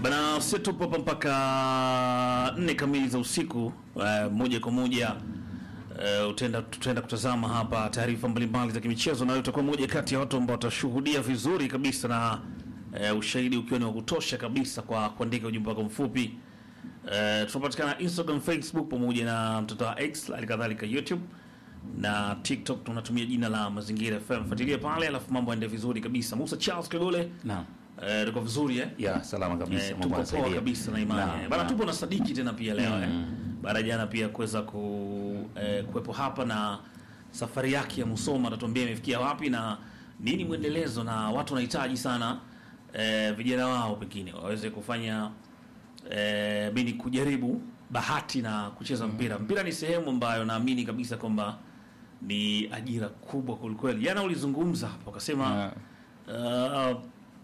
Bana, sisi tupo hapa mpaka nne kamili za usiku. Uh, moja kwa moja uh, utaenda tutaenda kutazama hapa taarifa mbalimbali za kimichezo, na wewe utakuwa moja kati ya watu ambao watashuhudia vizuri kabisa na uh, ushahidi ukiwa ni wa kutosha kabisa kwa kuandika ujumbe wako mfupi. Uh, tunapatikana Instagram, Facebook pamoja na mtandao wa X, hali kadhalika YouTube na TikTok tunatumia jina la Mazingira FM. Fuatilia pale, alafu mambo yaende vizuri kabisa. Musa Charles Kagole, Naam. eh, tuko vizuri eh? Ya, salama kabisa. Eh, Mungu tupo poa anasaidia. kabisa na imani Naam, eh. Bana, naam. tupo na Sadiki tena pia leo eh. Baada ya jana pia kuweza ku eh, kuwepo hapa na safari yake ya Musoma, atatuambia imefikia wapi na nini mwendelezo, na watu wanahitaji sana eh, vijana wao pengine waweze kufanya eh, bini kujaribu bahati na kucheza mpira. Mpira ni sehemu ambayo naamini kabisa kwamba ni ajira kubwa kwelikweli. Jana ulizungumza hapo ukasema uh,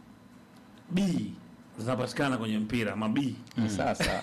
B zinapatikana kwenye mpira mabii Sasa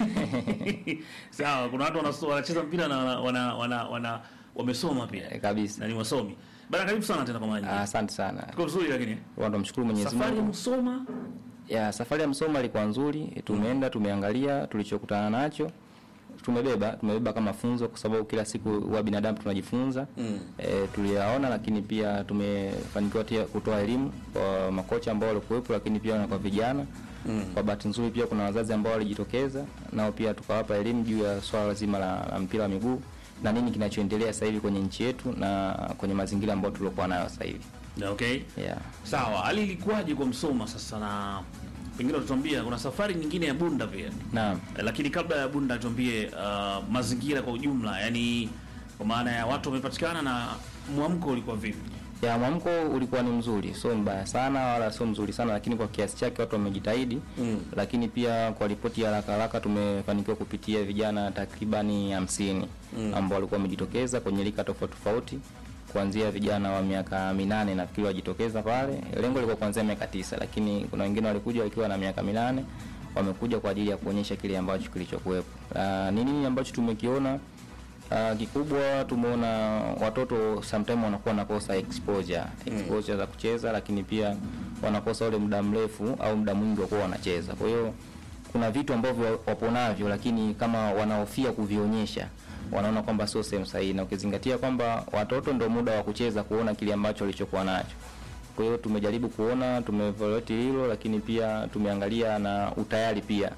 sawa. Kuna watu wanaso- wanacheza mpira na wana, wana, wana wamesoma pia eh, kabisa. na ni wasomi bana. Karibu sana tena kwa maji Ah, Asante sana. tuko vizuri, lakini Watu mshukuru Mwenyezi safari ya Mungu. Msoma Ya safari ya Msoma ilikuwa nzuri. Tumeenda tumeangalia tulichokutana nacho. Tumebeba tumebeba kama funzo kwa sababu kila siku wa binadamu tunajifunza. Mm. E, tuliyaona lakini pia tumefanikiwa pia kutoa elimu kwa makocha ambao walikuwepo lakini pia na kwa vijana. Mm. Kwa bahati nzuri pia kuna wazazi ambao walijitokeza nao pia tukawapa elimu juu ya swala zima la, la mpira wa miguu na nini kinachoendelea sasa hivi kwenye nchi yetu na kwenye mazingira ambayo tuliokuwa nayo sasa hivi. Na okay, Yeah. sawa. Hali ilikuwaje kwa Msoma sasa, na pengine utatuambia kuna safari nyingine ya Bunda pia Naam. Eh, lakini kabla ya Bunda tuambie uh, mazingira kwa ujumla, yani kwa maana ya watu wamepatikana na mwamko ulikuwa vipi? Ya mwamko ulikuwa ni mzuri, sio mbaya sana wala sio mzuri sana, lakini kwa kiasi chake watu wamejitahidi. Mm. Lakini pia kwa ripoti ya haraka haraka tumefanikiwa kupitia vijana takribani hamsini Mm. ambao walikuwa wamejitokeza kwenye rika tofauti tofauti, kuanzia vijana wa miaka minane nafikiri wajitokeza pale. Lengo lilikuwa kuanzia miaka tisa, lakini kuna wengine walikuja wakiwa na miaka minane wamekuja kwa ajili ya kuonyesha kile ambacho kilichokuwepo. Ah, Ni nini ambacho tumekiona? Uh, kikubwa tumeona watoto sometime wanakuwa wanakosa exposure exposure za kucheza, lakini pia wanakosa ule muda mrefu au muda mwingi wa kuwa wanacheza. Kwa hiyo kuna vitu ambavyo wapo navyo, lakini kama wanahofia kuvionyesha, wanaona kwamba sio sehemu sahihi, na ukizingatia kwamba watoto ndio muda wa kucheza, kuona kile ambacho walichokuwa nacho. Kwa hiyo tumejaribu kuona, tumeevaluate hilo, lakini pia tumeangalia na utayari pia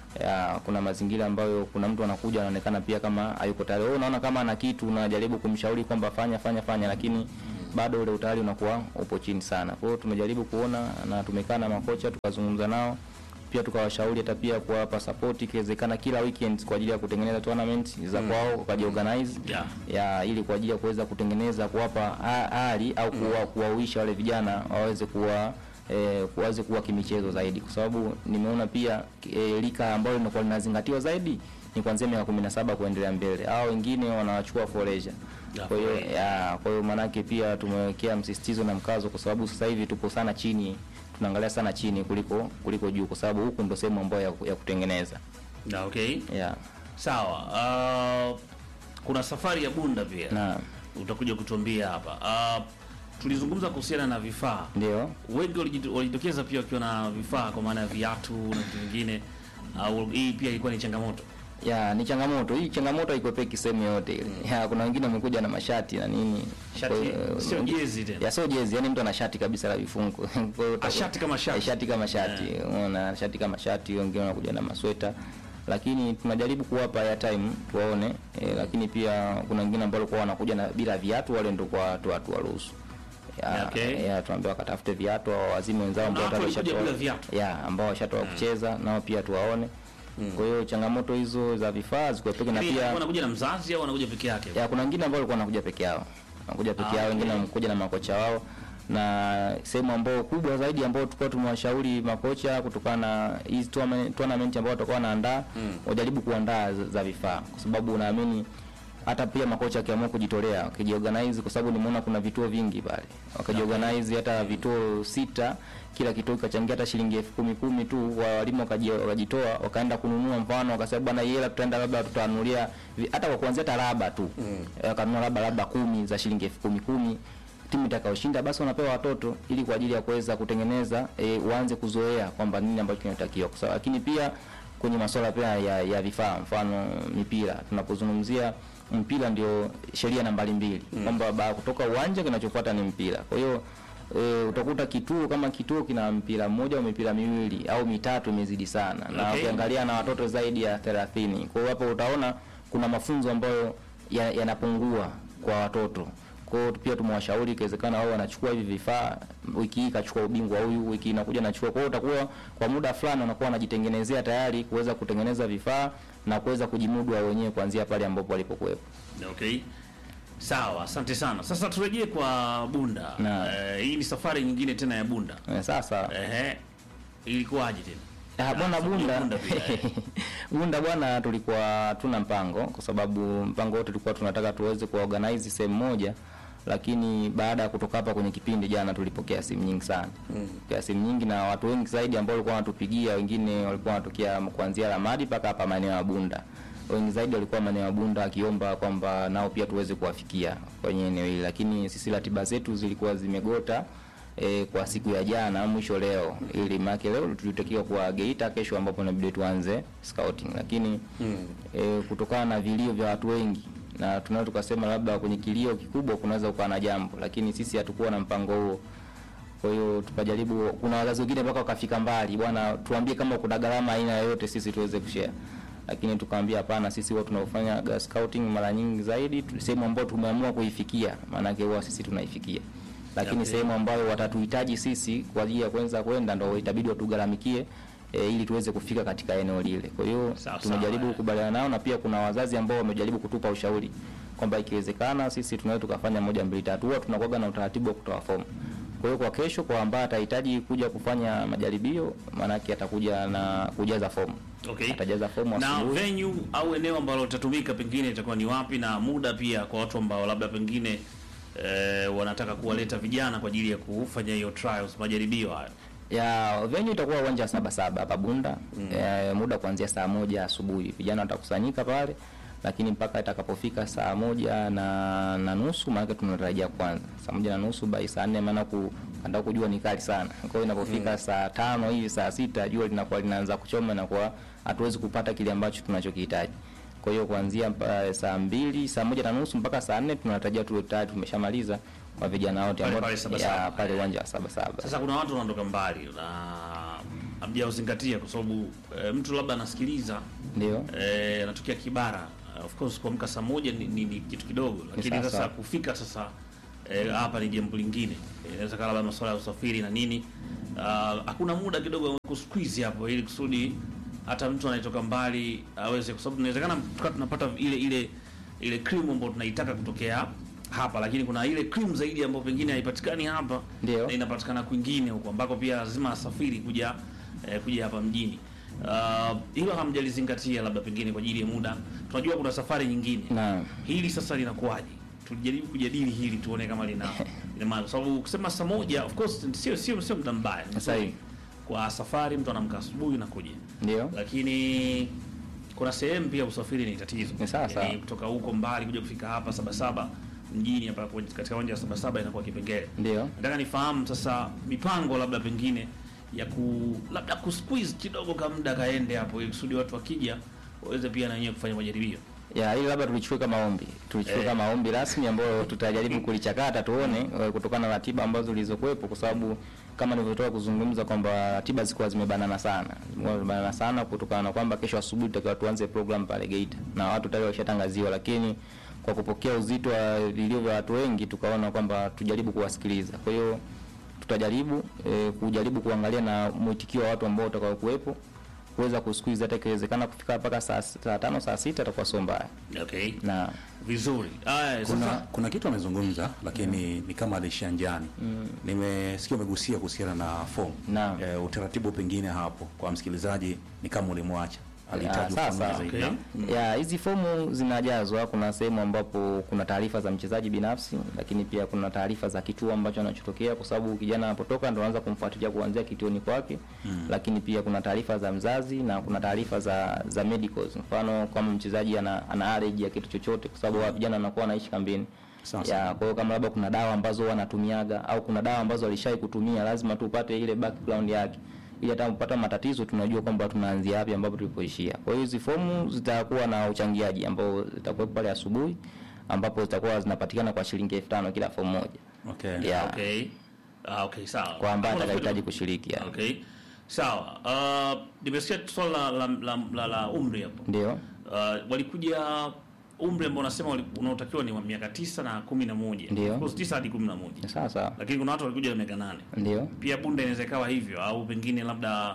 ya, kuna mazingira ambayo kuna mtu anakuja anaonekana pia kama hayuko tayari. Wewe unaona kama ana kitu unajaribu kumshauri kwamba fanya fanya fanya, lakini bado ule utayari unakuwa upo chini sana. Kwa hiyo tumejaribu kuona na tumekaa na makocha tukazungumza nao pia tukawashauri hata pia kuwapa support ikiwezekana kila weekend kwa ajili ya kutengeneza tournament za kwao wakajiorganize Yeah. ya ili kwa ajili ya kuweza kutengeneza kuwapa ha- hali au kuwa, kuwawisha wale vijana waweze kuwa eh, waweze kuwa kimichezo zaidi, kwa sababu nimeona pia eh, lika ambalo linakuwa linazingatiwa zaidi ni kuanzia miaka 17 kuendelea mbele, hao wengine wanawachukua for leisure. Yeah, Kwa hiyo for leisure. ya, kwa hiyo maanake pia tumewekea msisitizo na mkazo, kwa sababu sasa hivi tupo sana chini, tunaangalia sana chini kuliko kuliko juu, kwa sababu huku ndo sehemu ambayo ya, ya kutengeneza Na okay, yeah. sawa. Uh, kuna safari ya Bunda pia na utakuja kutuambia hapa. Uh, tulizungumza kuhusiana na vifaa ndio wengi walijit- walijitokeza pia wakiwa na vifaa kwa maana ya viatu na vitu vingine. Uh, hii pia ilikuwa ni changamoto. ya ni changamoto hii. Changamoto haikwepeki sehemu yote ile. Ya, kuna wengine wamekuja na mashati na nini, Shati, Kwa hiyo, sio wengi- jezi tena. ya sio jezi, yani mtu ana shati kabisa la vifungo Kwa hiyo utakuwa- shati kama shati. Eh, shati kama shati, unaona shati kama shati, wengine wanakuja na masweta, lakini tunajaribu kuwapa ya time tuwaone eh, lakini pia kuna wengine ambao walikuwa wanakuja na bila viatu, wale ndio kwa watu watu waruhusu ya, Okay. ya tuambie wakatafute viatu au wazime wenzao ambao watu tayari walikuja washatoa- bila viatu. ya ambao washatoka kucheza nao pia tuwaone. Kwa hiyo changamoto hizo za vifaa zikuepeke na Hivi pia wanakuja na mzazi au wanakuja peke yake? ya kuna wengine ambao walikuwa wanakuja peke yao, wanakuja peke Ah, yao, wengine okay. wanakuja na makocha wao, na sehemu ambao kubwa zaidi ambao tulikuwa tumewashauri makocha kutokana na hizi tournament tournament ambao watakuwa wanaandaa wajaribu kuandaa za, za vifaa, kwa sababu naamini hata pia makocha wakiamua kujitolea wakijiorganize, kwa sababu nimeona kuna vituo vingi pale, wakajiorganize hata vituo sita, kila kituo kikachangia hata shilingi elfu kumi kumi tu, wa walimu wakaji- wakajitoa wakaenda kununua, mfano wakasema bwana, hii hela tutaenda labda tutanunulia vi- hata kwa kuanzia hata raba tu wakanunua labda labda kumi za shilingi elfu kumi kumi timu itakayoshinda basi wanapewa watoto ili kwa ajili ya kuweza kutengeneza e, waanze kuzoea kwamba nini ambacho kinatakiwa kwa sababu lakini pia kwenye masuala pia ya, ya vifaa mfano mipira tunapozungumzia mpira ndio sheria nambari mbili mm. kwamba baada ya kutoka uwanja kinachofuata ni mpira kwa hiyo e, utakuta kituo kama kituo kina mpira mmoja au mipira miwili au mitatu imezidi sana na Okay. ukiangalia na watoto zaidi ya 30 kwa hiyo hapo utaona kuna mafunzo ambayo ya- yanapungua kwa watoto kwa hiyo pia tumewashauri ikiwezekana wao wanachukua hivi vifaa wiki hii kachukua ubingwa huyu wiki inakuja nachukua kwa hiyo utakuwa kwa muda fulani wanakuwa wanajitengenezea tayari kuweza kutengeneza vifaa na kuweza kujimudu wao wenyewe kuanzia pale ambapo walipokuwepo Okay. Sawa, asante sana. Sasa turejee kwa Bunda. Na. Eh, hii ni safari nyingine tena ya Bunda. Eh, sasa Ehe. Ilikuwaje tena? Ah, bwana Ah, Bunda Bunda pia, eh. Bunda bwana, tulikuwa tuna mpango kwa sababu mpango wote tulikuwa tunataka tuweze kuorganize sehemu moja, lakini baada ya kutoka hapa kwenye kipindi jana tulipokea simu nyingi sana mm. simu nyingi na watu wengi zaidi ambao walikuwa wanatupigia, wengine walikuwa wanatokea kuanzia Ramadi mpaka hapa maeneo ya Bunda. Wengi zaidi walikuwa maeneo ya Bunda akiomba kwamba nao pia tuweze kuwafikia kwenye eneo hili, lakini sisi ratiba zetu zilikuwa zimegota e, kwa siku ya jana mwisho leo, ili maana leo tulitakiwa kwa Geita, kesho ambapo inabidi tuanze scouting, lakini mm. e, kutokana na vilio vya watu wengi na tunaweza tukasema labda kwenye kilio kikubwa kunaweza kuwa na jambo, lakini sisi hatukuwa na mpango huo. Kwa hiyo tukajaribu, kuna wazazi wengine mpaka wakafika mbali, bwana, tuambie kama kuna gharama aina yoyote sisi tuweze kushare lakini tukaambia hapana, sisi huwa tunaofanya ga- scouting mara nyingi zaidi tu- sehemu ambayo tumeamua kuifikia, maanake huwa sisi tunaifikia, lakini Okay. sehemu ambayo watatuhitaji sisi kwa ajili ya kwanza kwenda ndo itabidi watugharamikie e, ili tuweze kufika katika eneo lile. Kwa hiyo Sawa, tumejaribu sawa, eh. kukubaliana nao, na pia kuna wazazi ambao wamejaribu kutupa ushauri kwamba ikiwezekana sisi tunaweza tukafanya moja mbili tatu, huwa tunakuwa na utaratibu wa kutoa fomu. Kwa hiyo kwa kesho, kwa ambaye atahitaji kuja kufanya majaribio, maanake atakuja na kujaza fomu Okay. atajaza fomu Na asubuhi. venue au eneo ambalo litatumika pengine itakuwa ni wapi na muda pia kwa watu ambao labda pengine eh, wanataka kuwaleta vijana kwa ajili ya kufanya hiyo trials majaribio hayo. ya venue itakuwa uwanja wa saba saba hapa Bunda mm. E, muda kuanzia saa moja asubuhi vijana watakusanyika pale, lakini mpaka itakapofika saa moja na, na nusu maanake tunatarajia kwanza saa moja na nusu bai saa nne maana ku andaa kujua ni kali sana. Kwa hiyo inapofika saa tano hivi saa sita jua linakuwa linaanza kuchoma na kwa hatuwezi kupata kile ambacho tunachokihitaji. Kwa hiyo kuanzia mpa- saa mbili saa moja na nusu mpaka saa nne tunatarajia tuwe tayari tumeshamaliza kwa vijana wote Pale ambao pale Saba ya, Saba. pale uwanja wa saba saba. Sasa kuna watu wanatoka mbali na hamjauzingatia kwa sababu eh, mtu labda anasikiliza Ndio. eh, anatokea Kibara. Uh, of course kuamka saa moja ni, ni, ni kitu kidogo, lakini sasa. sasa kufika sasa eh, hapa ni jambo lingine. Eh, Inaweza kaa labda masuala ya usafiri na nini. Ah, Hakuna muda kidogo wa kusqueeze hapo ili kusudi hata mtu anayetoka mbali aweze, kwa sababu inawezekana tukawa tunapata ile ile ile cream ambayo tunaitaka kutokea hapa, lakini kuna ile cream zaidi ambayo pengine haipatikani hapa Ndio. na inapatikana kwingine huko ambako pia lazima asafiri kuja eh, kuja hapa mjini. Uh, hilo hamjalizingatia labda pengine kwa ajili ya muda. Tunajua kuna safari nyingine. Naam. Hili sasa linakuwaje? Tulijaribu kujadili hili tuone kama lina lina maana. Kwa sababu kusema saa moja of course sio sio sio muda mbaya. Ni Sahihi. nzuri. Kwa safari mtu anamka asubuhi na kuja. Ndio. Lakini kuna sehemu pia usafiri ni tatizo. Ni sawa sawa. Yaani kutoka huko mbali kuja kufika hapa saba saba mjini hapa kwenye- katika uwanja wa saba saba inakuwa kipengele. Ndio. Nataka nifahamu sasa mipango labda pengine ya ku labda ku squeeze kidogo ka muda kaende hapo ili kusudi watu wakija waweze pia na wenyewe kufanya majaribio. Ya, ili labda tulichukue kama ombi. Tulichukue Eh. kama ombi rasmi ambayo tutajaribu kulichakata tuone eh, kutokana na ratiba ambazo zilizokuwepo kwa sababu kama nilivyotoka kuzungumza kwamba ratiba zilikuwa zimebanana sana. Zilikuwa zimebanana sana kutokana na kwamba kesho asubuhi tutakiwa tuanze program pale Geita na watu tayari washatangaziwa, lakini kwa kupokea uzito wa vilio vya watu wengi tukaona kwamba tujaribu kuwasikiliza. Kwa hiyo tutajaribu eh, kujaribu kuangalia na mwitikio wa watu ambao utakao kuwepo kuweza kusqueeze hata ikiwezekana kufika mpaka saa, saa tano saa sita itakuwa sio mbaya Okay. na Vizuri. Aya, kuna, sasa kuna kitu amezungumza lakini ni kama alishia njiani nimesikia umegusia kuhusiana na fomu Naam. e, utaratibu pengine hapo kwa msikilizaji ni kama ulimwacha alihitaji Ya, ufafanuzi sasa, zaidi. okay. Naam. ya hizi fomu zinajazwa. Kuna sehemu ambapo kuna taarifa za mchezaji binafsi, lakini pia kuna taarifa za kituo ambacho anachotokea, kwa sababu kijana anapotoka ndo anaanza kumfuatilia kuanzia kituoni kwake lakini pia kuna taarifa za mzazi na kuna taarifa za za medicals, mfano kama mchezaji ana, ana allergy ya kitu chochote, kwa sababu wa vijana wanakuwa wanaishi kambini Sawa, ya kwa hiyo kama labda kuna dawa ambazo wanatumiaga au kuna dawa ambazo walishai kutumia lazima tupate ile background yake ili hata kupata matatizo tunajua kwamba tunaanzia wapi ambapo tulipoishia kwa hiyo hizi fomu zitakuwa na uchangiaji ambao zitakuwa pale asubuhi ambapo zitakuwa zinapatikana kwa shilingi elfu tano kila fomu moja Okay. ya Okay. Ah, okay, sawa. kwa ambaye Hapo atakahitaji nafikiri- kushiriki ya. Okay. Sawa. Uh, nimesikia swala la, la, la, la, la umri hapo. ndio Uh, walikuja umri ambao unasema wali- unaotakiwa ni wa miaka tisa na kumi na moja. Ndio. Of course tisa hadi kumi na moja. sawa sawa Lakini kuna watu walikuja na miaka nane. ndio Pia bunda inaweza ikawa hivyo au pengine labda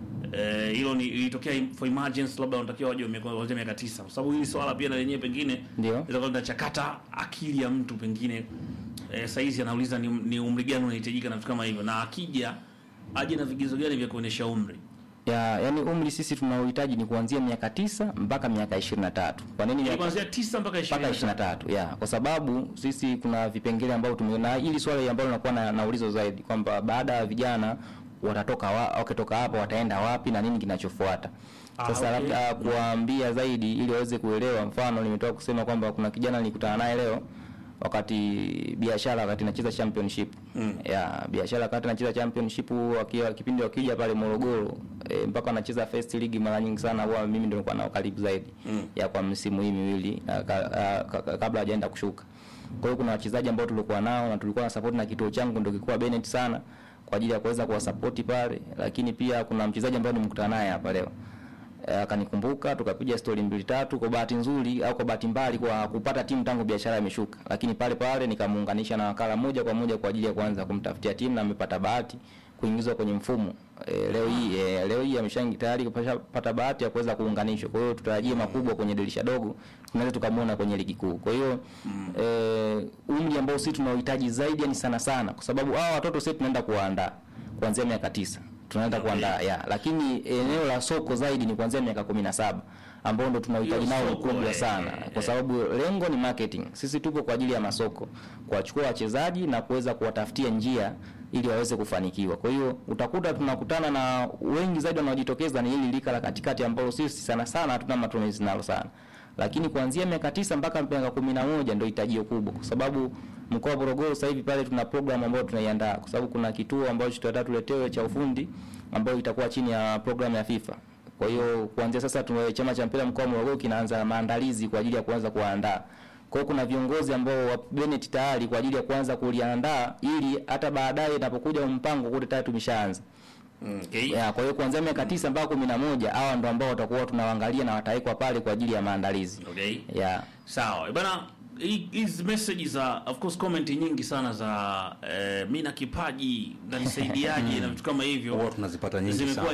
eh, hilo ni ilitokea im- for emergency labda wanatakiwa waje wame- waanzia miaka tisa kwa sababu hili swala pia na lenyewe pengine Ndio. inaweza kuwa linachakata akili ya mtu pengine eh, saizi anauliza ni, ni umri gani unahitajika na vitu kama hivyo na akija aje na vigezo gani vya kuonyesha umri ya yani umri sisi tunaohitaji ni kuanzia miaka tisa mpaka miaka ishirini na tatu kwa nini Yaani miaka kuanzia tisa mpaka mpaka ishirini 23 ya kwa sababu sisi kuna vipengele ambavyo tume na hili swali ambalo linakuwa na, na ulizo zaidi kwamba baada ya vijana watatoka wa, wakitoka hapa wataenda wapi na nini kinachofuata Ah, sasa okay. labda kuwaambia zaidi ili waweze kuelewa mfano nimetoka kusema kwamba kuna kijana nilikutana naye leo wakati biashara wakati nacheza championship mm. ya biashara wakati nacheza championship wakiwa kipindi wakija pale Morogoro e, mpaka wanacheza first league mara nyingi sana huwa mimi ndio nilikuwa nao karibu zaidi mm. ya kwa msimu hii miwili ah, ka, ah, ka, ka, kabla hajaenda kushuka kwa hiyo kuna wachezaji ambao tulikuwa nao na tulikuwa na support na kituo changu ndio kilikuwa Bennett sana kwa ajili ya kuweza kuwasapoti pale lakini pia kuna mchezaji ambaye nimekutana naye hapa leo Eh, akanikumbuka tukapiga stori mbili tatu kwa bahati nzuri au kwa bahati mbali kwa kupata timu tangu biashara imeshuka lakini pale pale nikamuunganisha na wakala moja kwa moja kwa ajili ya kuanza kumtafutia timu na amepata bahati kuingizwa kwenye mfumo e, leo hii e, leo hii ameshangi tayari kupata bahati ya kuweza kuunganishwa kwa hiyo tutarajie makubwa kwenye dirisha dogo tunaweza tukamwona kwenye ligi kuu kwa hiyo mm. e, umri ambao sisi tunaohitaji zaidi yani sana sana kwa sababu hao watoto sisi tunaenda kuwaandaa kuanzia miaka tisa tunaenda Okay. kuandaa ya lakini eneo la soko zaidi ni kuanzia miaka kumi na saba ambao ndo tunahitaji Hiyo nao soko, ukubwa eh, sana eh, kwa sababu lengo ni marketing sisi tupo kwa ajili ya masoko kuwachukua wachezaji na kuweza kuwatafutia njia ili waweze kufanikiwa kwa hiyo utakuta tunakutana na wengi zaidi wanaojitokeza ni hili lika la katikati ambalo sisi sana sana hatuna matumizi nalo sana lakini kuanzia miaka tisa mpaka miaka kumi na moja ndio hitajio kubwa kwa sababu mkoa wa Morogoro sasa hivi pale tuna program ambayo tunaiandaa kwa sababu kuna kituo ambacho tutataka tuletewe cha ufundi ambayo itakuwa chini ya program ya FIFA kwa hiyo kuanzia sasa tuna chama cha mpira mkoa wa Morogoro kinaanza maandalizi kwa ajili ya kuanza kuandaa. Kwa hiyo kuna viongozi ambao wa Bennett tayari kwa ajili ya kuanza kuliandaa ili hata baadaye inapokuja mpango kule tayari tumeshaanza. okay. Ya, kwa hiyo kuanzia miaka tisa mpaka kumi na moja hawa ndo ambao watakuwa tunawaangalia na watawekwa pale kwa ajili ya maandalizi. Okay. Ya. Sawa. Bana hii- hizi message za of course comment nyingi sana za eh, mimi na kipaji nanisaidiaje na vitu kama hivyo Huwa tunazipata nyingi zimekuwa sana.